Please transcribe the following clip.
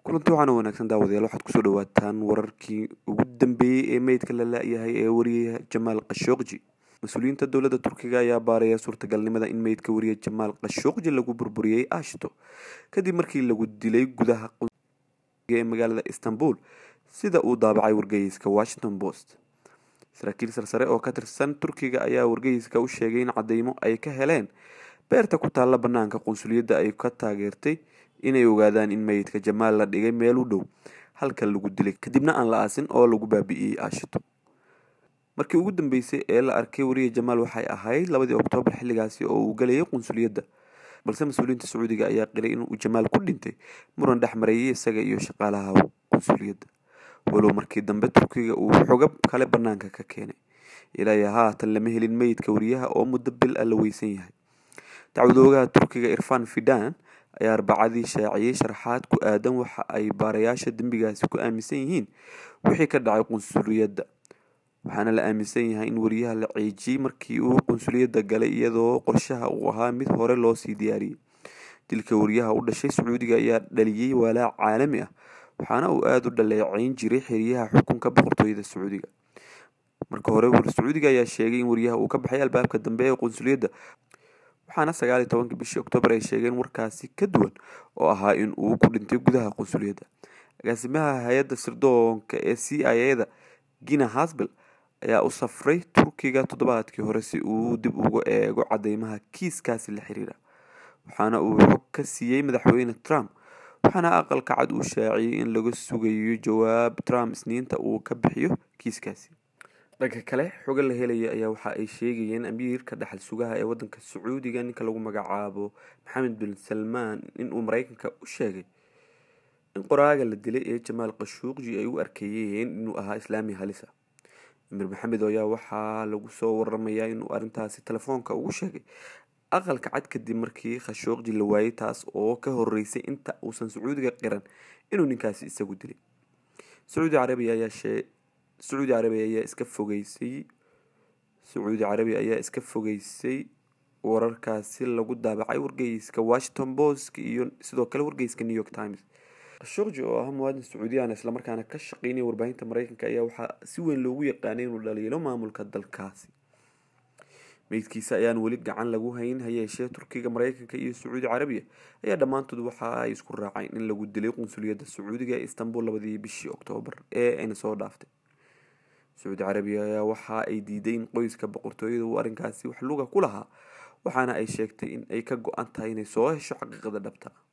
kulanti waxaana wanaagsan daawadayaal waxaad kusoo dhawaataan wararkii ugu dambeeyey ee meydka la la-yahay ee wariyaha jamaal khashooqji mas-uuliyiinta dowladda turkiga ayaa baaraya suurtagalnimada in meydka wariya jamaal khashooqji lagu burburiyey ashto kadib markii lagu dilay gudaha ee magaalada istanbul sida uu daabacay wargeyska washington post saraakiil sarsare oo ka tirsan turkiga ayaa wargeyska u sheegay in cadeymo ay ka heleen beerta ku taalla banaanka qunsuliyadda ay ka taageertay inay ogaadaan in meydka jamaal la dhigay meel u dhow halka lagu dilay kadibna aan la aasin oo lagu baabi'iyey aashito markii ugu dambeysay ee la arkay wariya jamaal waxay ahayd labadii oktoobar xilligaasi oo uu galayay qunsuliyadda balse mas-uuliyiinta sacuudiga ayaa qiray inuu jamaal ku dhintay muran dhex mareeyay isaga iyo shaqaalaha qunsuliyadda walow markii dambe turkiga uu xogab kale banaanka ka keenay ilaa haatan lama helin meydka wariyaha oo muddo bil ah la weysan yahay dacwadoogaha turkiga irfan fidan ayaa arbacadii shaaciyey sharaxaad ku aadan waxa ay baarayaasha dembigaasi ku aaminsan yihiin wixii ka dhacay qunsuliyadda waxaana la aaminsan yahay in wariyaha la ciijiyey markii uu qunsuliyadda galay iyadoo qorshaha uu ahaa mid hore loosii diyaariyey dilka wariyaha u dhashay sacuudiga ayaa dhaliyey walaac caalami ah waxaana uu aada u dhaleeceyn jiray xeryaha xukunka boqortooyada sacuudiga marka hore sacuudiga ayaa sheegay in wariyaha uu ka baxay albaabka dambe ee qunsuliyadda waxaana sagaal iyo tobankii bishii oktoobar ay sheegeen warkaasi ka duwan oo ahaa in uu ku dhintay gudaha qunsuliyadda agaasimaha hay-adda sirdoonka ee c i a da gina hasbel ayaa u safray turkiga toddobaadkii hore si uu dib uga eego cadeymaha kiiskaasi la xiriira waxaana uu xog ka siiyey madaxweyne trump waxaana aqalka cad uu shaaciyey in laga sugayo jawaab trump isniinta uu ka bixiyo kiiskaasi dhanka kale xoga la helaya ayaa waxa ay sheegayeen amiirka dhaxal sugaha ee wadanka sacuudiga ninka lagu magacaabo maxamed bin salmaan inuu mareykanka u sheegay in qoraaga la dilay ee jamaal khashuuqji ay u arkeeyeen inuu ahaa islaami halisa amiir maxamed ayaa waxaa lagu soo waramayaa inuu arrintaasi telefoonka ugu sheegay aqalka cad kadib markii khashoogji la waayay taas oo ka horeysay inta uusan sacuudiga qiran inuu ninkaasi isagu dilay sacuudi carabiya ayaa shee sacuudi carabiya ayaa iska fogeysay sacuudi carabiya ayaa iska fogeysay wararkaasi lagu daabacay wargeyska washington post iyo sidoo kale wargeyska new york times khashogji oo ah muwaadin sacuudiyaan islamarkaana ka shaqeynaya warbaahinta mareykanka ayaa waxaa si weyn loogu yaqaanay inuu dhaliilo maamulka dalkaasi meydkiisa ayaan weli gacan lagu hayn hayeeshee turkiga mareykanka iyo sacuudi carabiya ayaa dhammaantood waxa ay isku raaceen in lagu dilay qunsuliyadda sacuudiga ee istanbul labadii bishii oktoobar ee ayna soo dhaaftay sacuudi carabiya ayaa waxa ay diiday in qoyska boqortooyada uu arrinkaasi wax luga ku lahaa waxaana ay sheegtay in ay ka go-an tahay inay soo hesho xaqiiqada dhabta